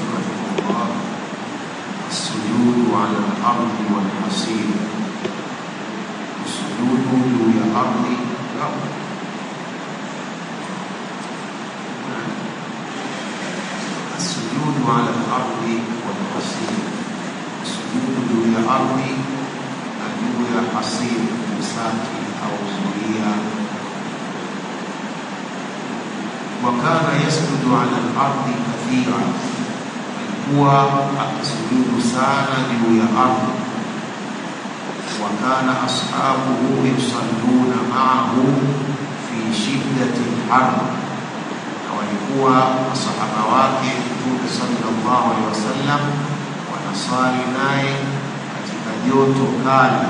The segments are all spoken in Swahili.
رحمه الله السجود على الأرض والحصير السجود جوي الأرض لا السجود على الأرض والحصير السجود جوي الأرض جوي الحصير مساكن أو زرية وكان يسجد على الأرض كثيرا alikuwa akisujudu sana juu ya ardhi wakana ashabuhu yusalluna maahu fi shiddati lharb na walikuwa masahaba wake mtume sallallahu alaihi wasallam wanasali naye katika joto kali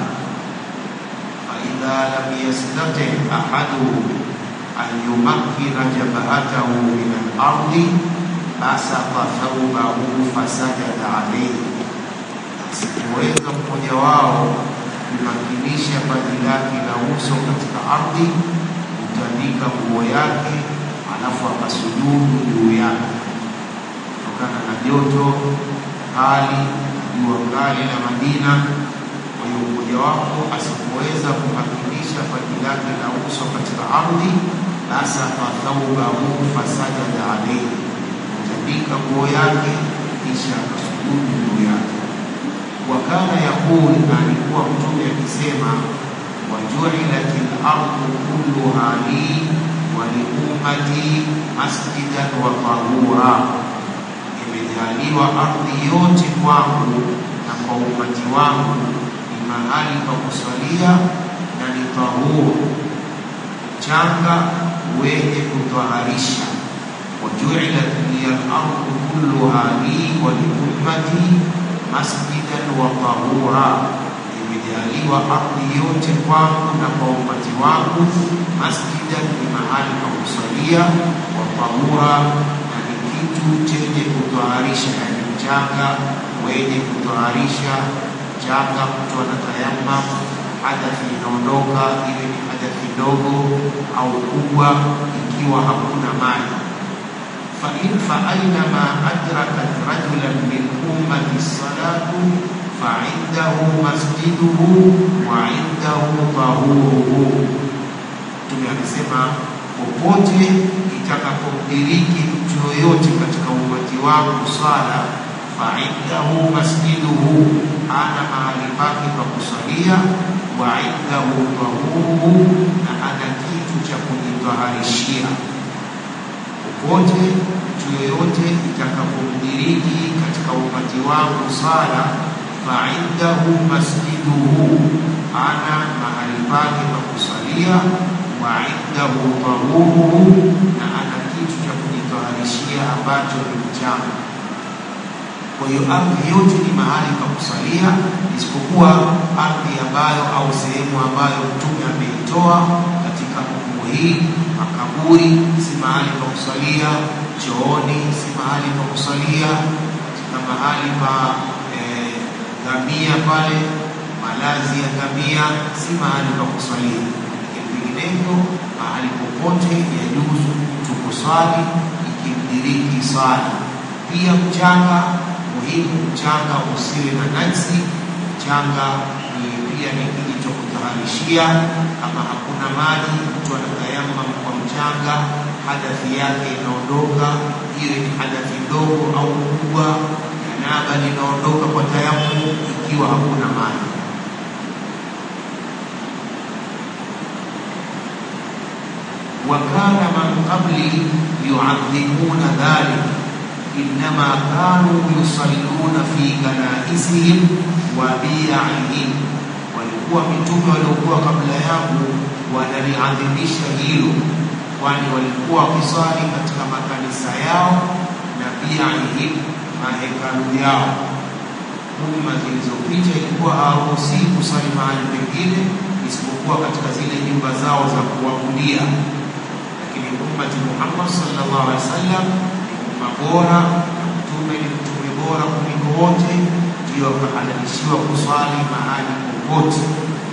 faidha lam yastati ahaduhum an yumakkina jabhatahu min alardi basata thawbahu fasajada alayhi, asipoweza mmoja wao kumakinisha paji lake la uso katika ardhi, kutandika nguo yake, alafu akasujudu juu yake, kutokana na joto kali, jua kali la Madina. Kwa hiyo mmoja wako asipoweza kumakinisha paji lake la uso katika ardhi, basata thawbahu fasajada alayhi kutandika nguo yake kisha akasujudu juu yake. Wakana yaqul, na alikuwa Mtume akisema, wajuilat lardu kulluha li wa liummati masjidan wa tahura, imejaliwa ardhi yote kwangu na kwa umati wangu ni mahali pa kusalia na ni tahuru, changa wenye kutwaharisha وجعلت لي الأرض كلها لي ولأمتي مسجدا وطهورا imejaliwa ardhi yote kwangu na kwa umati wangu masjidan ni mahali pa kusalia wa tahura na ni kitu chenye kutwaharisha yani mchanga wenye kutwaharisha mchanga mtu anatayama hadathi inaondoka iwe ni hadathi ndogo au kubwa ikiwa hakuna maji فإن فأينما أدركت رجلا من أمة الصلاة فعنده مسجده وعنده طهوره Mtume amesema popote itakapomdiriki mtu yoyote katika umati wangu sala, faindahu masjiduhu, ana mahali pake pa kusalia, wa indahu tahuruhu, na ana kitu cha kujitaharishia popote mtu yoyote itakapomdiriki katika umati wangu sala, faindahu masjiduhu, ana mahali pake pa kusalia, wa indahu tahuruhu, na ana kitu cha kujitaharishia ambacho ni mchanga. Kwa hiyo ardhi yote ni mahali pa kusalia, isipokuwa ardhi ambayo au sehemu ambayo Mtume ameitoa katika hukumu hii makaburi si mahali pa kusalia, chooni si mahali pa kusalia, katika mahali pa ngamia eh, pale malazi ya ngamia si mahali pa kusalia. Vinginevyo mahali popote yajuzu mtu kuswali ikimdiriki swali. Pia mchanga muhimu, mchanga usiwe na najisi. Mchanga ni pia ni kitu cha kutaharishia. Kama hakuna maji, mtu anatayamam kwa mchanga, hadathi yake inaondoka, iwe ni hadathi ndogo au kubwa. Janaba linaondoka kwa tayammum ikiwa hakuna maji. وكان من قبلي يعظمون ذلك إنما كانوا يصلون في كنائسهم وبيعهم walikuwa mitume waliokuwa kabla yangu wanaliadhimisha hilo, kwani walikuwa wakiswali katika makanisa yao na biaihim, mahekalu yao. Umma zilizopita ilikuwa hawaruhusii kuswali mahali pengine isipokuwa katika zile nyumba zao za kuabudia, lakini ummati Muhammad sallallahu alaihi wasallam ni umma bora na mtume ni mtume bora kuliko wote, ndio wakahalalishiwa kuswali mahali popote.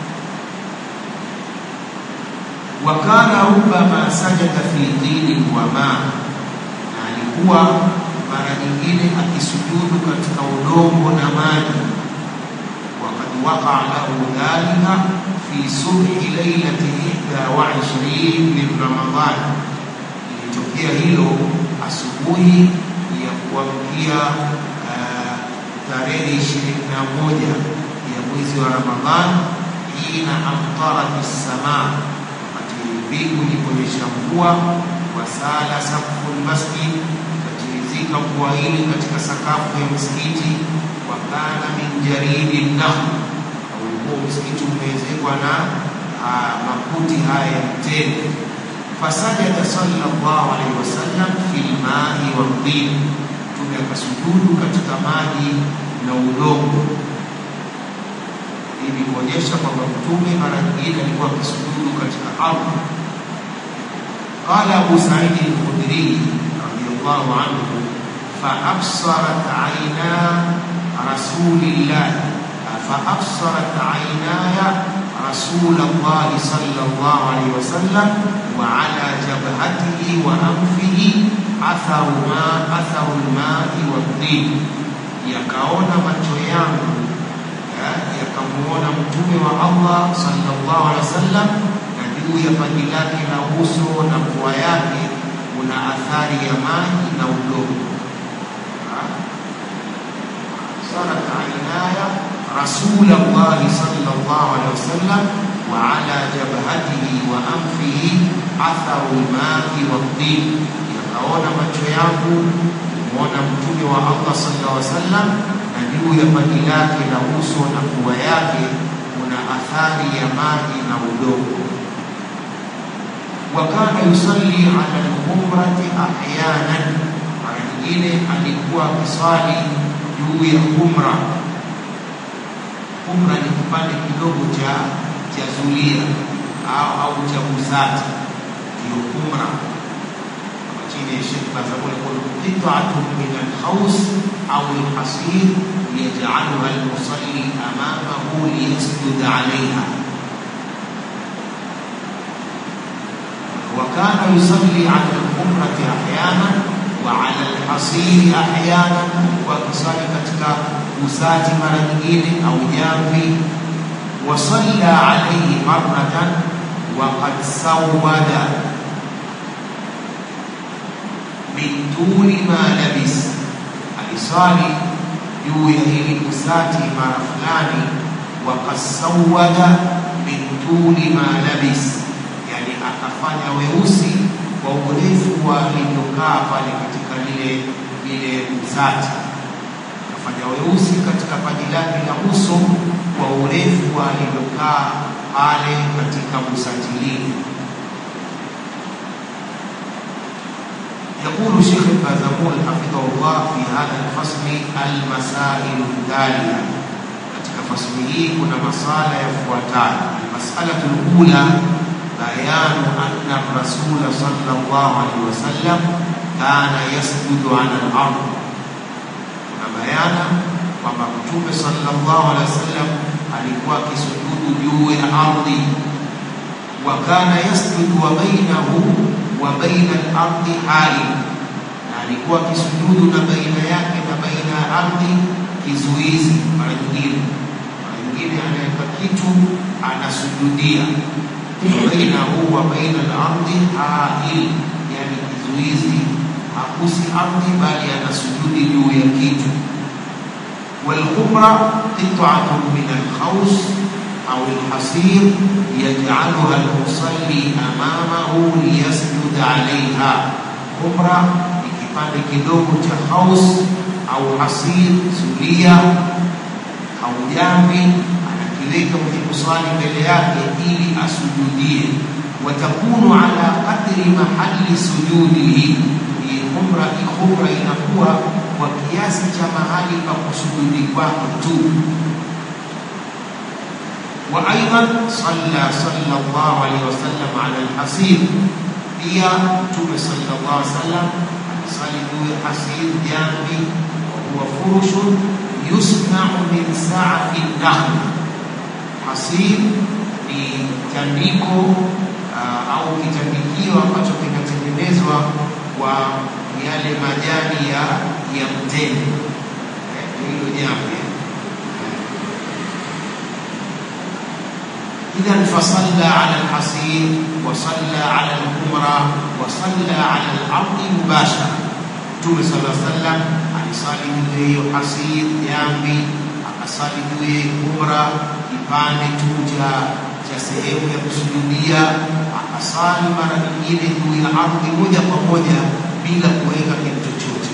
Wakana rubama sajada fi dini wa ma, na alikuwa mara nyingine akisujudu akisujudu katika udongo na maji وقد وقع له ذلك في صبح ليلة 21 من رمضان ilitokea hilo asubuhi ya kuamkia uh, tarehe ishirini na moja ya mwezi wa Ramadhan, hina amtarat ssamaa, wakati mbingu iliponyesha mvua, wasala sakfu lmasjid, ikachirizika mvua ile katika sakafu ya msikiti, wakana min jaridi nahl, ulikuwa msikiti umeezekwa na uh, makuti haya ya mtende fasajada sallallahu alaihi wasallam fil mai wa tin, Mtume akasujudu katika maji na udongo. Hii ni kuonyesha kwamba Mtume mara nyingine alikuwa akisujudu katika ardhi. Qala Abu Said al-Khudri radiyallahu anhu faabsarat aina rasulillah faabsarat ainaya رسول الله صلى الله عليه وسلم وعلى جبهته وأنفه أثر ما أثر الماء والطين yakaona macho yangu yakamuona mtume wa Allah sallallahu alaihi wasallam na juu ya paji lake la uso na pua yake kuna athari ya maji na udongo. sarat ainaya رسول الله صلى الله عليه وسلم وعلى جبهته وأنفه أثر الماء والطين yakaona macho yangu kumwona mtume wa Allah sallallahu alaihi wasallam na juu ya paji lake la uso na pua yake kuna athari ya maji na udongo. Wakana yusalli ala lhumrati ahyanan, mara nyingine alikuwa akiswali juu ya humra umra ni kipande kidogo cha cha zulia au au cha busati, ndio umra. Kama chini ya Sheikh Bazamul yaqul qit'atun min al-khaws au al-hasir yaj'aluha al-musalli amamahu liyasjud 'alayha وكان يصلي على الحمرة أحيانا وعلى الحصير أحيانا وكصلي katika usati mara nyingine au jamvi wasalla alayhi marratan waqad sawada min tuli ma labis, alisali juu ya hili usati mara fulani, waqad sawada min tuli ma labis, yani akafanya weusi kwa urefu wa alivyokaa pale katika lile lile usati fanya weusi katika paji lake la uso kwa urefu alivyokaa pale katika busati lile. يقول شيخ البازمول حفظه الله في هذا الفصل المسائل التالية katika fasli hii kuna masala yafuatayo. Almasalatu lula bayanu anna rasula sallallahu alaihi wasallam kana yasjudu ala al-ardh bayana kwamba Mtume sallallahu alaihi wasallam alikuwa akisujudu juu ya ardhi, wa kana yasjudu wa bainahu wa baina al-ardi hali, na alikuwa akisujudu na baina yake na baina ya ardhi kizuizi. Mara nyingine mara nyingine anaweka kitu anasujudia, bainahu wa baina al-ardi hail, yani kizuizi hakusi ardhi bali anasujudi juu ya kitu. Walkhumra qit'atun min alkhaus au alhasir yaj'aluha almusalli amamahu liyasjud 'alayha. Khumra ni kipande kidogo cha khaus au hasir, zulia au jamvi, anakiweka mwenye kuswali mbele yake ili asujudie. Watakunu ala qadri mahali sujudihi khumra hii khumra inakuwa kwa kiasi cha mahali pa kusujudi kwake tu. Wa aidan salla sallallahu alaihi wasallam ala alhasir, pia Mtume sallallahu alaihi wasallam alisali juu ya hasir, jambi wa huwa furushun yusnau min saafi nahl. Hasir ni tandiko uh, au kitandikio ambacho kinatengenezwa kwa yale majani ya ya mtende. إذا فصلى على الحصير وصلى على الحمرة وصلى على الأرض مباشرة Mtume صلى الله عليه وسلم alisali juu ya hiyo hasir jambi, akasali juu ya humra, kipande tu cha cha sehemu ya kusujudia, akasali mara nyingine juu ya ardhi moja kwa moja bila kuweka kitu chochote.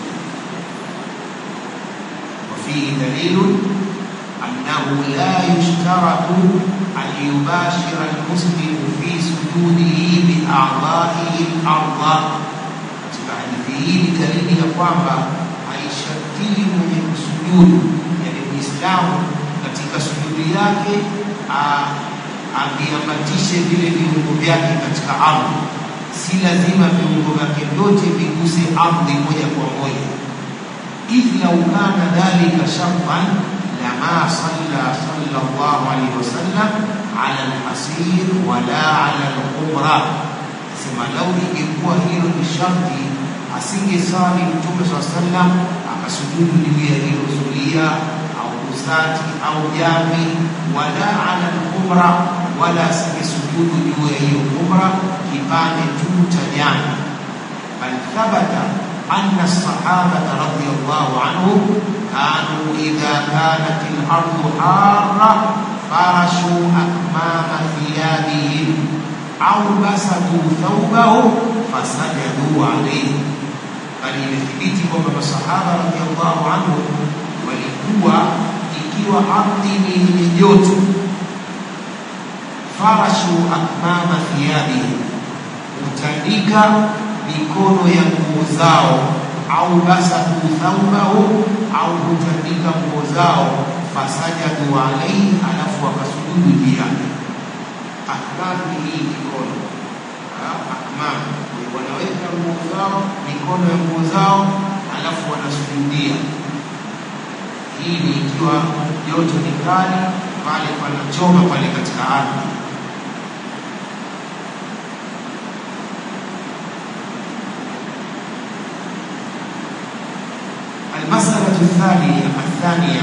وفيه دليل أنه لا يشترط أن يباشر المسلم في سجوده بأعضائه الأرض katika hadithi hii ni dalili ya kwamba haishartii mwenye kusujudu, yani Muislamu katika sujudi yake aviambatishe vile viungo vyake katika ardhi. Si lazima viungo vyake vyote viguse ardhi moja kwa moja. إذ لو كان ذلك شرطا لما صلى صلى الله عليه وسلم على الحصير ولا على القمرة sema lau ingekuwa hilo ni sharti asingesali mtume saa sallam akasujudu juu ya hilo zulia au usati au jami wala ala lkumra wala asingesujudu juu ya hiyo kumra kipande tu cha jami bal thabata أن الصحابة رضي الله عنهم كانوا إذا كانت الأرض حارة فرشوا أكمام ثيابهم أو بسطوا ثوبه فسجدوا عليه bali imethibiti kwamba masahaba radhiallahu anhu walikuwa ikiwa ardhi ni yenye joto farashu akmama thiyabihim hutandika mikono ya nguo zao au basatu thaubahu au hutandika nguo zao fasajadu alaihi, alafu wakasujudu juu yake. Akmam ni hii mikono, akmam wanaweka nguo zao, mikono ya nguo zao, alafu wanasujudia. Hii ni ikiwa joto ni kali, pale panachoma pale katika ardhi المسألة الثانية الثانية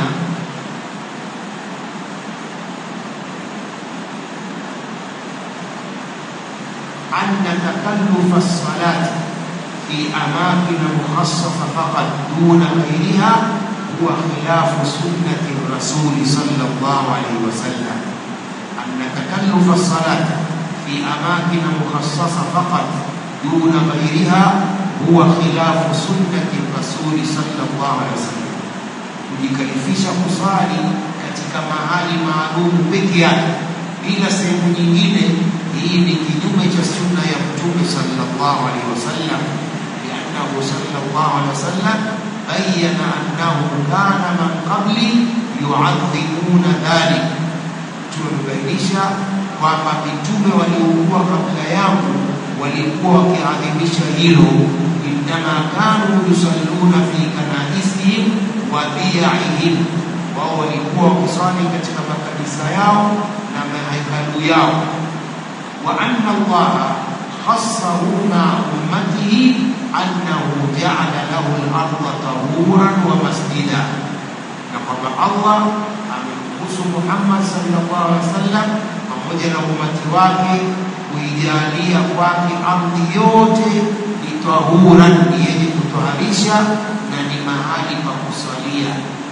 أن تكلف الصلاة في أماكن مخصصة فقط دون غيرها هو خلاف سنة الرسول صلى الله عليه وسلم أن تكلف الصلاة في أماكن مخصصة فقط دون غيرها huwa khilafu sunnati rasuli sallallahu alaihi wasallam, kujikalifisha kusali katika mahali maalum peke yake bila sehemu nyingine. Hii ni kinyume cha sunna ya Mtume sallallahu alaihi wasallam, liannahu sallallahu alaihi wasallam bayyana annahu kana man qabli yuadhimuna dhalik. Tumebainisha kwamba mitume waliokuwa kabla yangu walikuwa wakiadhimisha hilo innama kanu yusalluna fi kanaisihim wa biyaihim, wao walikuwa wakiswali katika makanisa yao na mahekalu yao. Wa anna Allaha khassahu ma ummatihi annahu jaala lahu al-ardha tahuran wa masjida, na kwamba Allah amemruhusu Muhammad sallallahu alaihi wasallam pamoja na umati wake kuijalia kwake ardhi yote ni tahuran, ni yenye kutoharisha na ni mahali pa kusalia.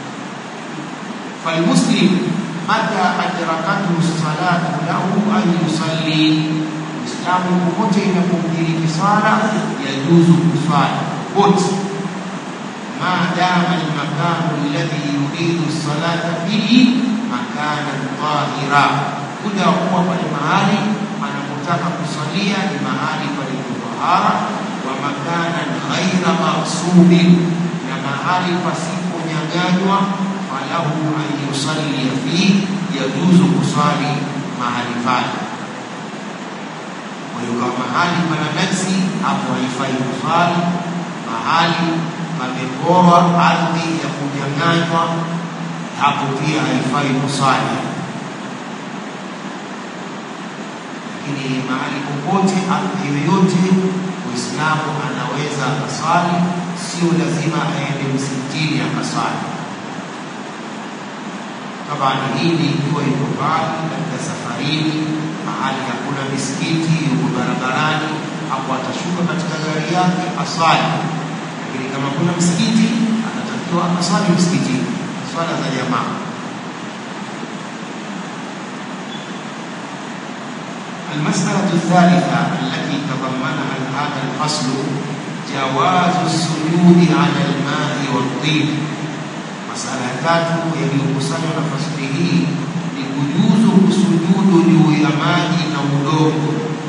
Falmuslim mata adrakathu salatu lahu an yusalli, Muislamu popote inapomdiriki sala yajuzu kuswali wote, maadama almakanu alladhi yuridu salata fihi makanan tahira, muda wa kuwa pale mahali anapotaka kusalia ni mahali palipo tahara, wa makanan ghaira maksubin, na mahali pasiponyanganywa, falahu an yusallia fihi, yajuzu kuswali mahali pale. Kwa hiyo kama mahali pana najisi, hapo haifai kuswali. Mahali pameporwa ardhi ya kunyang'anywa, hapo pia haifai kuswali. Lakini mahali popote, ardhi yoyote, Muislamu anaweza akaswali, sio lazima aende msikitini akaswali. Tabani hili ikiwa yuko mbali katika safarini, mahali hakuna misikiti, yuko barabarani, hapo atashuka katika gari yake aswali. Lakini kama kuna msikiti, anatakiwa akaswali msikitini, swala za jamaa. المسألة الثالثة التي تضمنها هذا الفصل جواز السجود على الماء والطين masala ya tatu yaliyokusanywa na fasili hii ni kujuzu kusujudu juu ya maji na udongo.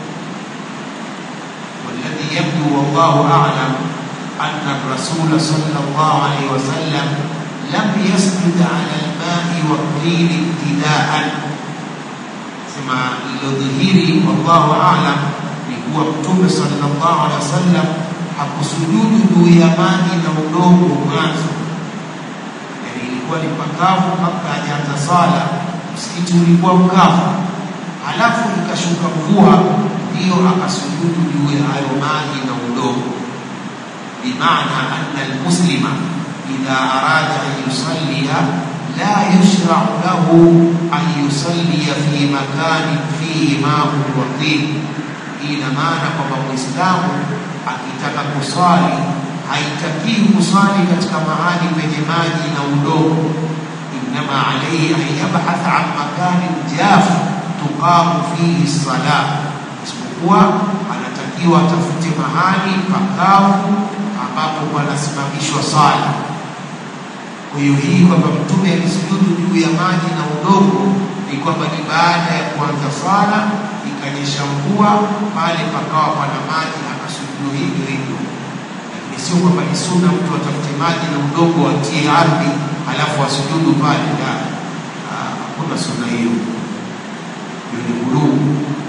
Walladhi yabdu wallahu a'lam anna rasula sallallahu alayhi wasallam lam yasjud ala almai wattin ibtidaan, sema lilodhihiri wallahu a'lam ni kuwa Mtume sallallahu alayhi wasallam hakusujudu juu ya maji na udongo mwanzo ilikuwa ni pakavu kabla hajaanza sala, msikiti ulikuwa mkavu, halafu ikashuka mvua, ndiyo akasujudu juu ya hayo maji na udongo. Bimaana anna almuslima idha arada an yusallia la yushrau lahu an yusallia fi makanin fihi maun wa tin. Hii ina maana kwamba Mwislamu akitaka kuswali haitakii kuswali katika mahali penye maji na udongo. Innama alaihi an yabhatha an makanin jaf tuqamu fihi sala, isipokuwa anatakiwa atafute mahali pakavu ambapo panasimamishwa sala. Kwa hiyo hii kwamba Mtume alisujudu juu ya maji na udongo ni kwamba ni baada ya kuanza sala, ikanyesha mvua, pale pakawa pana maji, akasujudu hivyo hivyo sio kwamba ni sunna mtu atafute maji na udongo atie ardhi halafu asujudu pale. La, hakuna sunna hiyo, hiyo ni ghuluu.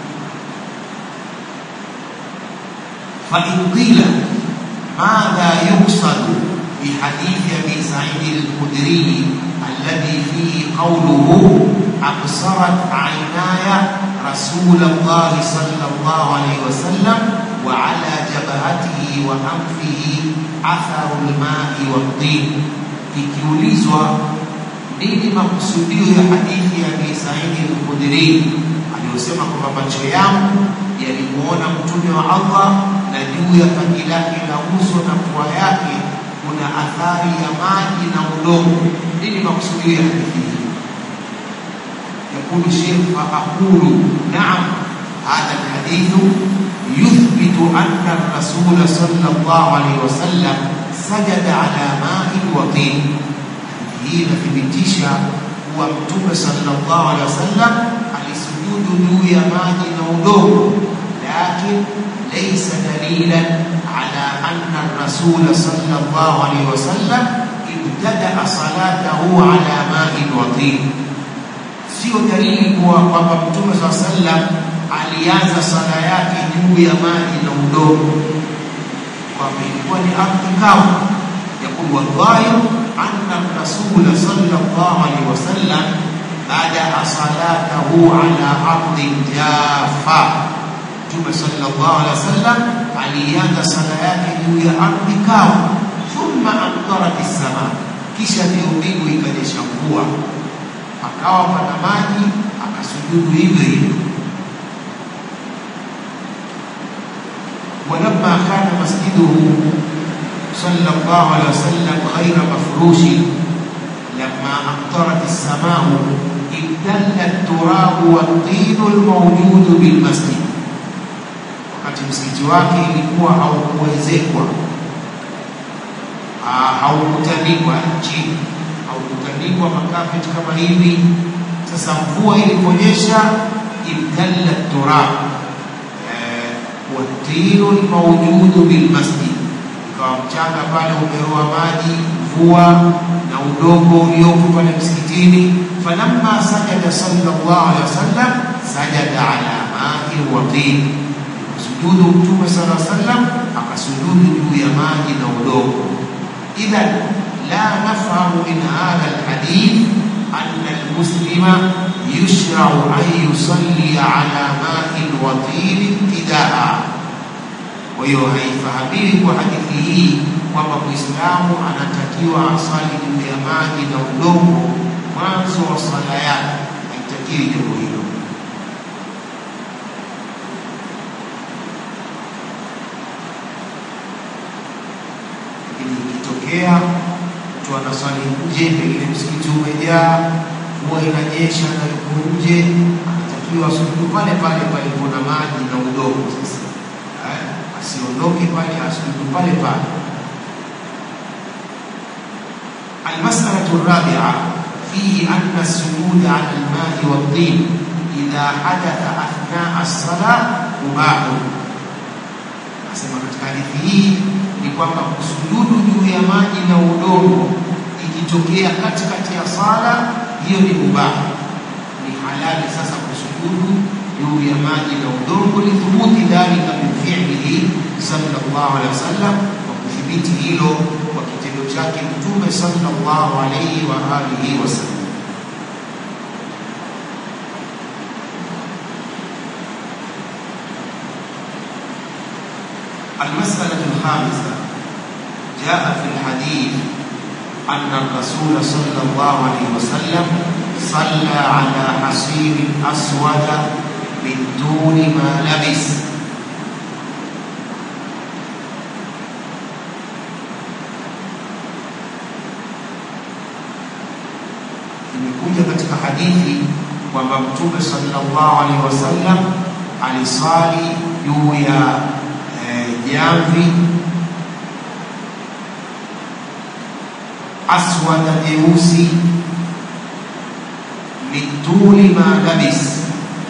fain qila madha yuqsadu bihadithi abi saidi al-khudri alladhi fihi qawluhu absarat aynaya rasul Allah sallallahu alayhi wasallam وعلى جبهته وأنفه أثر الماء والطين ikiulizwa nini makusudio ya hadithi ya Abi Saidi al-Khudri aliyosema kwamba macho yangu yalimuona mtume wa Allah na juu ya paji lake la uso na pua yake kuna athari ya maji na udongo. Nini makusudio ya hadithi hii? Yakulu Sheikh fa aqulu naam, hadha alhadithu يثبت أن الرسول صلى الله عليه وسلم سجد على ماء وطين hii inathibitisha kuwa mtume sallallahu alaihi wasallam alisujudu juu ya maji na udongo, lakin laysa dalilan ala anna rasula sallallahu alaihi wasallam ibtadaa salatahu ala ma'in wa tin, sio dalili kuwa kwamba mtume sallallahu alaihi wasallam alianza sala yake juu ya maji na udongo, kwamba ilikuwa ni ardhi kavu. Yakulu wadhahiru anna rasula sallallahu alaihi wasallam badaa salatahu ala ardhin jafa, Mtume sallallahu alaihi wasallam alianza sala yake juu ya ardhi kavu. Thumma amtarat sama, kisha ndio mbingu ikanyesha mvua, akawa pana maji, akasujudu hivyo hivyo ولما كان مسجده صلى الله عليه وسلم غير مفروش لما أمطرت السماء ابتل التراب والطين الموجود بالمسجد wakati msikiti wake ilikuwa haukuwezekwa haukutandikwa chini haukutandikwa makafeti kama hivi sasa mvua iliponyesha ibtalla turab watinu lmaujudu bilmasjid, ikawa mchanga pale umeroa maji, mvua na udongo uliopo pale msikitini. Falamma sajada sallallahu alaihi wasallam sajada ala mai wa tin, sujudu Mtume sallallahu alaihi wasallam akasujudu juu ya maji na udongo. Idhan la nafhamu min hadha alhadith anna almuslima yushrau an yusalli ala ma'in wa tin ibtidaa. Kwa hiyo haifahamiki kwa hadithi hii kwamba Muislamu anatakiwa asali juu ya maji na udongo mwanzo wa sala yake, haitakiwi jambo hilo. Lakini ikitokea mtu anaswali nje, pengine msikiti umejaa, mvua inanyesha na yuko nje, anatakiwa asujudu pale pale palipo na maji na udongo. Sasa eh, asiondoke pale, asujudu pale pale. المسألة الرابعة فيه أن السجود على الماء والطين إذا حدث أثناء الصلاة مباح. Nasema katika hadithi hii ni kwamba kusujudu juu ya maji na udongo ikitokea katikati ya sala, hiyo ni mubaha, ni halali sasa kusujudu juu ya maji na udongo, lithubuti dhalika min fi'lihi sallallahu alaihi wasallam, kwa kuthibiti hilo kwa kitendo chake Mtume sallallahu alaihi wa alihi wasallam. المسألة الخامسة جاء في الحديث أن الرسول صلى الله عليه وسلم صلى على حصير أسود من دون ما لبس imekuja katika hadithi kwamba Mtume sallallahu alaihi wasallam alisali juu ya jamvi aswada jeusi mituli ma labis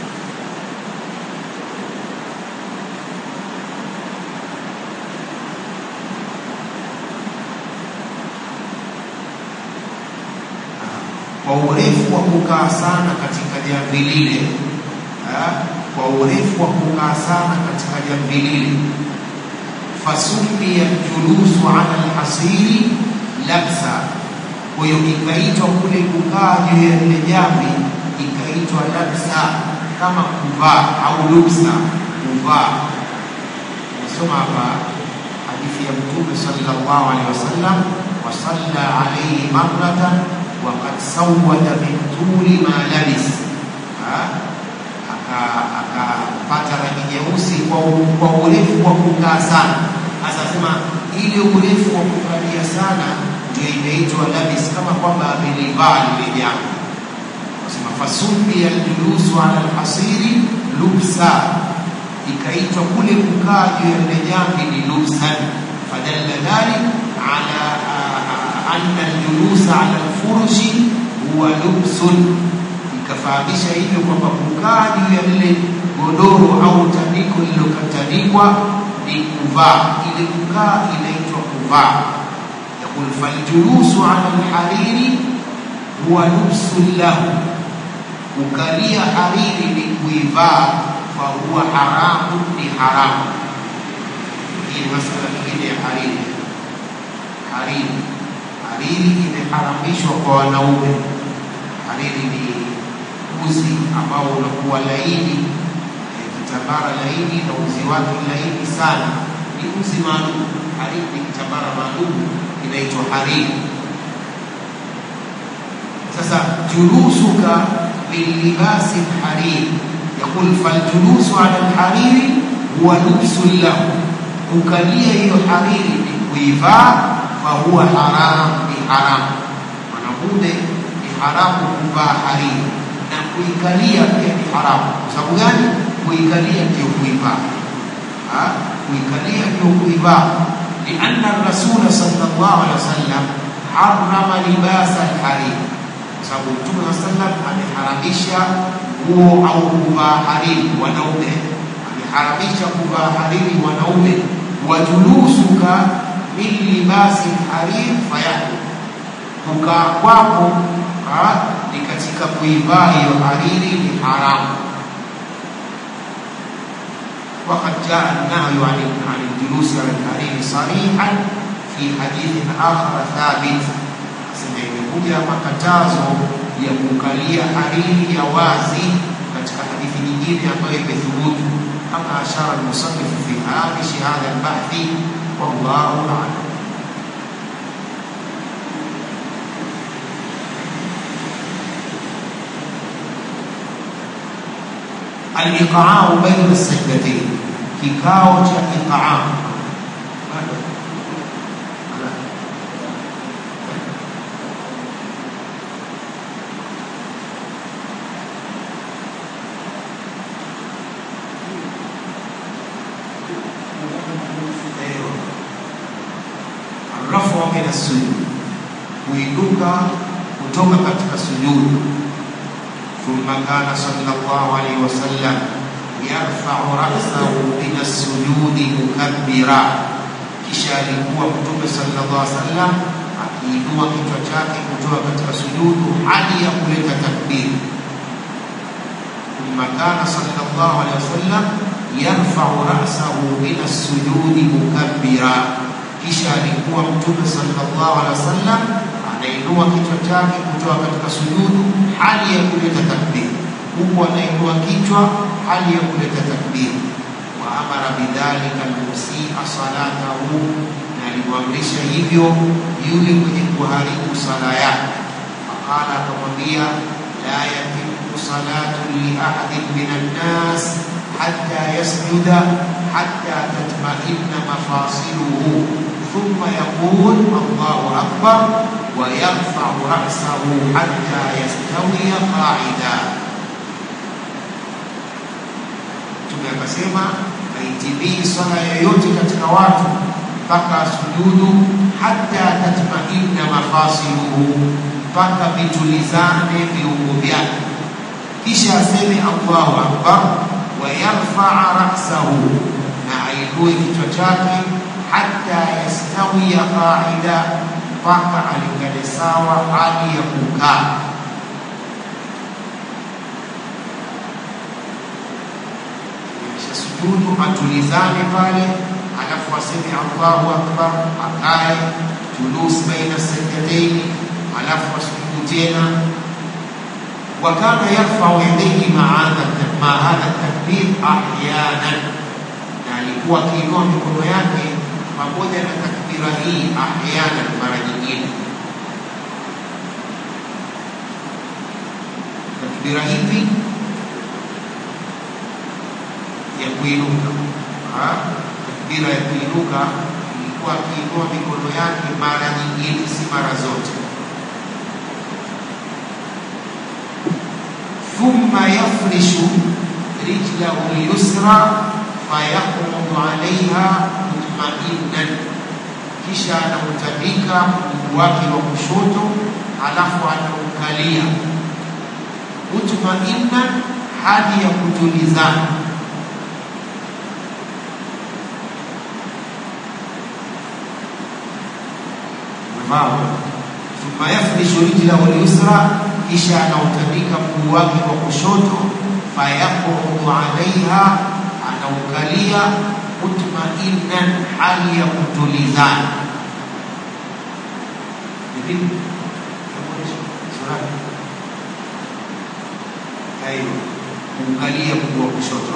kwa urefu wa kukaa sana katika jamvi lile kwa urefu wa kukaa sana katika jamvi lile fasumia julusu ala alhasiri labsa, kwa hiyo ikaitwa kule kukaa juu ya lile jamvi ikaitwa labsa, kama kuvaa au lubsa, kuvaa. Nasoma hapa hadithi ya Mtume sallallahu alaihi wasallam, wasalla alaihi marratan waqad sawwada min tuli ma labis, akapata rangi nyeusi kwa urefu wa kukaa sana Sasa sema ile urefu wa kukalia sana ndio imeitwa labis, kama kwamba amelivaa lile jambo. Sema fasumbi aljulusu ala alhasiri lubsa, ikaitwa kule kukaa juu ya lile jambo ni lubsan. Fadalla dhalik ala anna aljulusa ala alfurushi huwa lubsun, ikafahamisha hivyo kwamba kukaa juu ya lile godoro au tandiko lililotandikwa ni kuvaa. Ile kukaa inaitwa kuvaa. Yakul faljulusu ala alhariri huwa lubsun lahu, kukalia hariri ni kuivaa, fahuwa haramu, ni haramu. Hii ni masala nyingine ya hariri. Hariri, hariri imeharamishwa kwa wanaume. Hariri ni uzi ambao unakuwa laini kitambara laini na uzi wake laini sana, ni uzi maalum. Hariri ni kitambara maalum inaitwa hariri. Sasa julusuka bilibasi lhariri, yaqul faljulusu ala lhariri huwa lubsun lahu, kukalia hiyo hariri ni kuivaa, fahuwa haram, ni haramu. Mwanamume ni haramu kuvaa hariri na kuikalia pia ni haramu. Kwa sababu gani? kuikalia ndio kuivaa, kuikalia ndio kuivaa. Lianna rasula sallallahu alaihi wasallam harama libasa alhariri, kwa sababu Mtume wa sallam ameharamisha nguo au kuvaa hariri wanaume, ameharamisha kuvaa hariri wanaume. Wajulusuka min libasi lhariri fayahu, kukaa kwako ni katika kuivaa hiyo hariri ni haramu. وقد جاء النهي عن عن الجلوس على الحرير صريحا في حديث آخر ثابت sema imekuja makatazo ya kukalia hariri ya wazi katika hadithi nyingine ambayo imethubutu kama ashara almusannif fi هامش هذا البحث والله أعلم الإقعاء بين السجدتين kikao cha iqaa rafu min assujud kuinuka kutoka katika sujudu ثم كان صلى الله عليه وسلم يرفع رأسه من السجود مكبرا kisha alikuwa mtume sallallahu alaihi wasallam akiinua kichwa chake kutoka katika sujudu hali ya kuleta takbir thumma kana sallallahu alaihi wasallam yarfau rasahu min assujudi mukabbira kisha alikuwa mtume sallallahu alaihi wasallam anainua kichwa chake kutoka katika sujudu hali ya kuleta takbir huku anainua kichwa hali ya kuleta takbir wa amara bidhalika almusia salatahu na alimwamrisha hivyo yule mwenye kuharibu sala yake faqala akamwambia la yatimu salatu liahadin min annas hatta yasjuda hatta tatmainna mafasiluhu ثم يقول الله أكبر ويرفع رأسه حتى يستوي قاعدا Mtume akasema haitimii swala yoyote katika watu mpaka sujudu hata tatmainna mafasiluhu, mpaka vitulizane viungo vyake, kisha aseme Allahu akbar wa yarfaa rasahu, na ainue kichwa chake hata yastawiya qaida, mpaka alingane sawa hali ya kukaa. sujudu atulizane pale, alafu aseme Allahu akbar, akae julus baina sajdataini, alafu asujudu tena. Wa kana yarfau yadayhi maa hadha takbir ahyanan, na alikuwa akiinua mikono yake pamoja na takbira hii ahyanan, mara nyingine. Takbira hivi ya kuinuka. Takbira ya kuinuka ilikuwa akiinua mikono yake mara nyingine, si mara zote. Thumma yafrishu rijlahu lyusra fayaqudu alaiha mutmainnan, kisha anautandika mguu wake wa kushoto, alafu anaukalia mutmainnan, hali ya kutulizana mao thumma yafrishu rijlahu lyusra, kisha anautandika mguu wake wa kushoto, fayaqudu alaiha, anaukalia mutmainnan, hali ya kutulizana. kuukalia mguu wa kushoto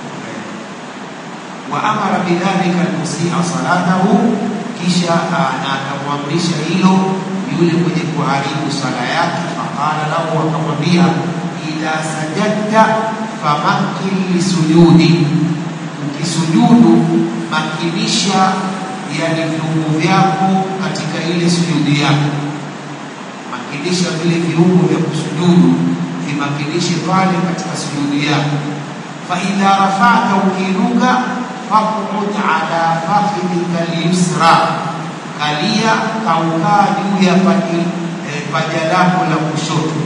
wa amara bidhalika almusia salatahu kisha na akamwamrisha hilo yule mwenye kuharibu sala yake. Faqala lahu, akamwambia idha sajadta famakin lisujudi, ukisujudu makinisha yani viungo vyako katika ile sujudi yako, makinisha vile viungo vya kusujudu vimakinishe pale katika sujudi yako. Fa idha rafata, ukiinuka faqud ala fakhidika lyusra, kalia kaukaa juu ya paji eh, paja lako la kushoto.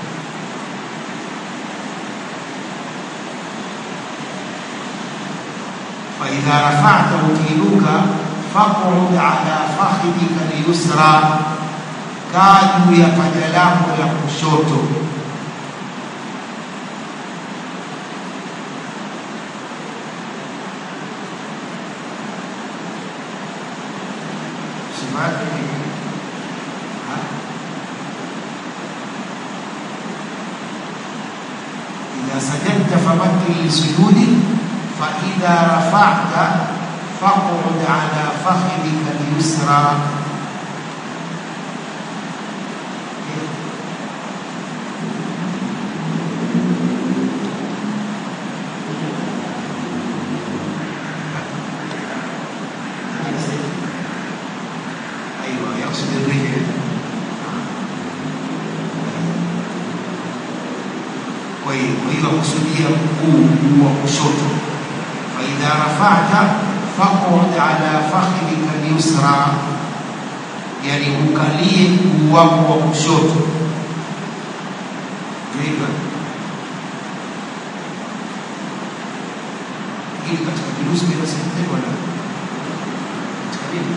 Faidha rafata, ukiinuka faqud ala fakhidika lyusra, kaa juu ya paja lako la kushoto. idha sajadta famakin lisujudi faidha rafata faqud ala fakhidika lyusra ايوه يقصد الرجل kwa hiyo kwa hiyo kusudia mguu wa kushoto faidha rafata faqud ala fakhidika lyusra yani ukalie mguu wako wa kushoto hivyo hili katika kirusi kinasema na katika nini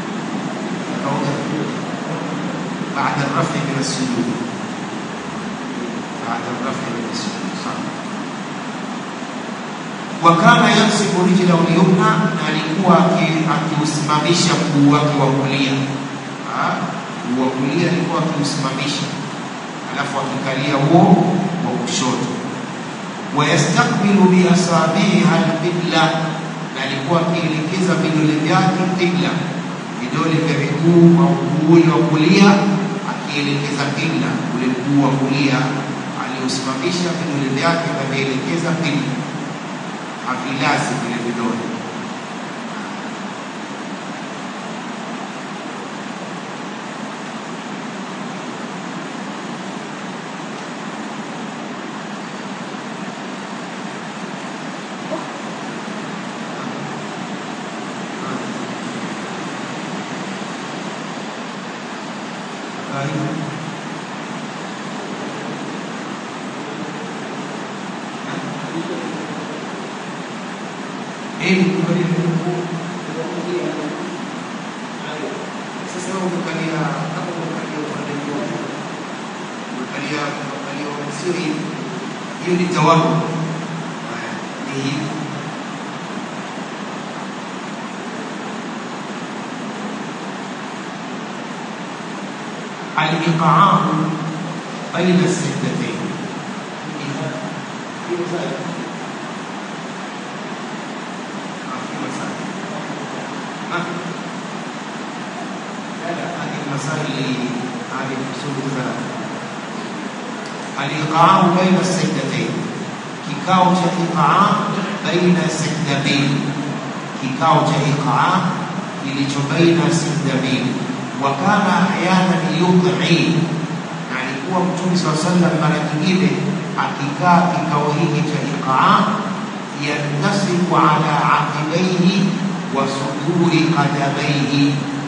بعد الرفع من السجود بعد الرفع من السجود صح وكان ينصب رجله اليمنى na alikuwa akiusimamisha mguu wake wa kulia mguu wa kulia alikuwa akiusimamisha alafu akikalia huo wa kushoto wayastakbilu biasabiha alqibla na alikuwa akielekeza vidole vyake qibla vidole vya miguu au mguu ule wa kulia akielekeza qibla ule mguu wa kulia aliusimamisha vidole vyake kavielekeza qibla havilazi vile vidole ili sasa umekalia kama umekalia upande mmoja umekalia umekalia sio hivi hiyo ni tawabu ni hivi الإقعاء بين السجدتين في مسائل في مسائل ما في لا لا هذه المسائل هذه الأصول الثلاثة الإقعاء بين السجدتين kikao cha iqaa baina sajda mbili kikao cha iqaa kilicho baina sajda mbili wa kana ahyanan yudhi na alikuwa mtume saa sallam mara nyingine akikaa kikao hiki cha iqaa yantasibu ala aqibaihi wa suduri qadamaihi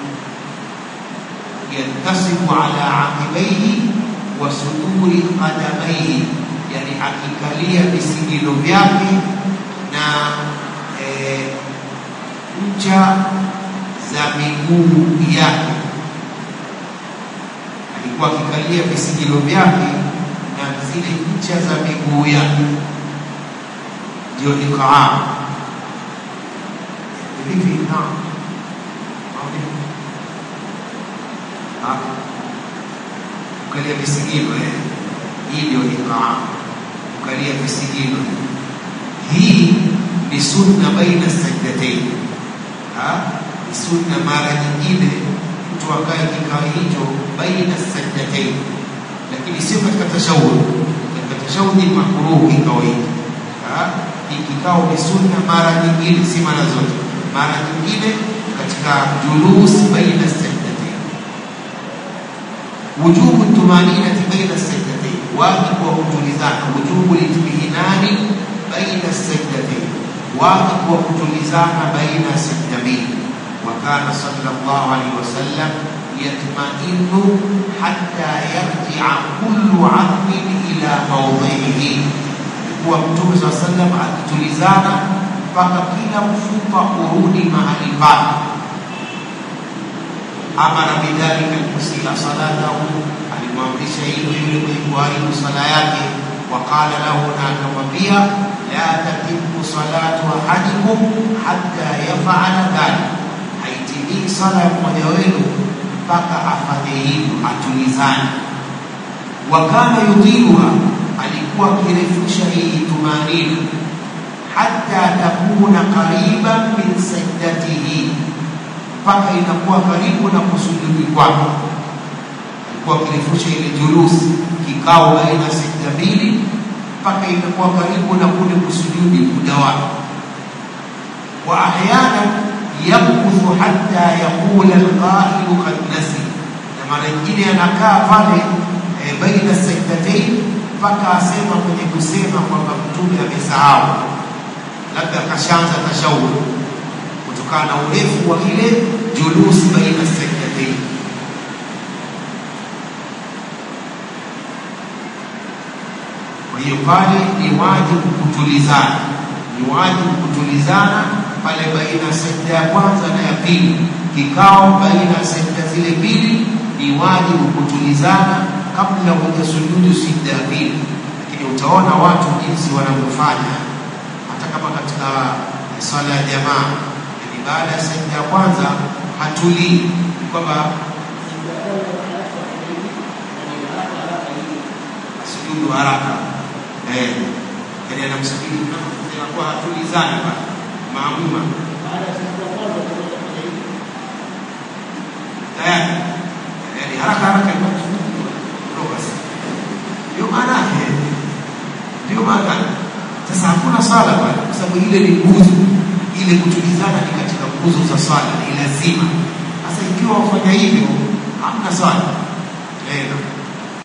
yantasibu ala aqibaihi wa suduri qadamaihi yani akikalia visigino vyake na e, ncha za miguu yake alikuwa akikalia visigino vyake na zile ncha za miguu yake ndio iqaa vipi naam kukalia visigino eh hii ndio iqaa kukalia visigino hii ni sunna baina sajdatain ni sunna mara nyingine mtu akae kikao hicho baina sajdatain lakini sio katika tashahud katika tashahud ni makruh kikao hiki hii kikao ni sunna mara nyingine si mara zote mara nyingine katika julus baina sajdatain wujubu tumaninati baina sajdatain wajibu wa kutulizana wujubu litmihinani baina sajdatain wajibu wa kutulizana baina sajda mbili وكان صلى الله عليه وسلم يطمئن حتى يرجع كل عظم إلى موضعه kuwa mtume saa sallam akitulizana mpaka kila mfupa urudi mahali pake amara bidhalika almusila salatahu alimwamrisha hilo yule mwenye kuharibu sala yake waqala lahu na akamwambia la tatimu salatu ahadikum hatta yafala dhalik haitimii sala ya mmoja wenu mpaka afanye hivyo atulizane wa kana yudhiluha alikuwa akirefusha hii tumanina hatta takuna qariban min sajdatihi, mpaka inakuwa karibu na kusujudi kwake. Alikuwa akirefusha ile julusi, kikao baina ya sajda mbili, mpaka inakuwa karibu na kule kusujudi muda wake. Wa ahyana yamkuthu hatta yaqula alqailu qad nasi, na mara nyingine anakaa pale e, baina sajdatain mpaka asema kwenye kusema kwamba mtume amesahau, labda kashaanza tashahud kutokana na urefu wa ile julusi baina sajdatain. Kwa hiyo pale ni wajibu kutulizana, ni wajibu kutulizana pale baina ya sajda ya kwanza na ya pili. Kikao baina ya sajda zile mbili ni wajibu kutulizana kabla hujasujudu sajda ya pili. Lakini utaona watu jinsi wanavyofanya, hata kama katika swala ya jamaa, yani baada ya sajda ya kwanza hatulii kwamba sujudu haraka eh, yani anamsubiri inakuwa hatulizani pale maamuma tayari yani haraka haraka kutoka sasa. Ndio maana yake, ndio maana sasa hakuna sala pale, kwa sababu ile ni nguzo, ile kutulizana ni katika nguzo za swala, ni lazima. Sasa ikiwa wafanya hivyo, hamna swala eh,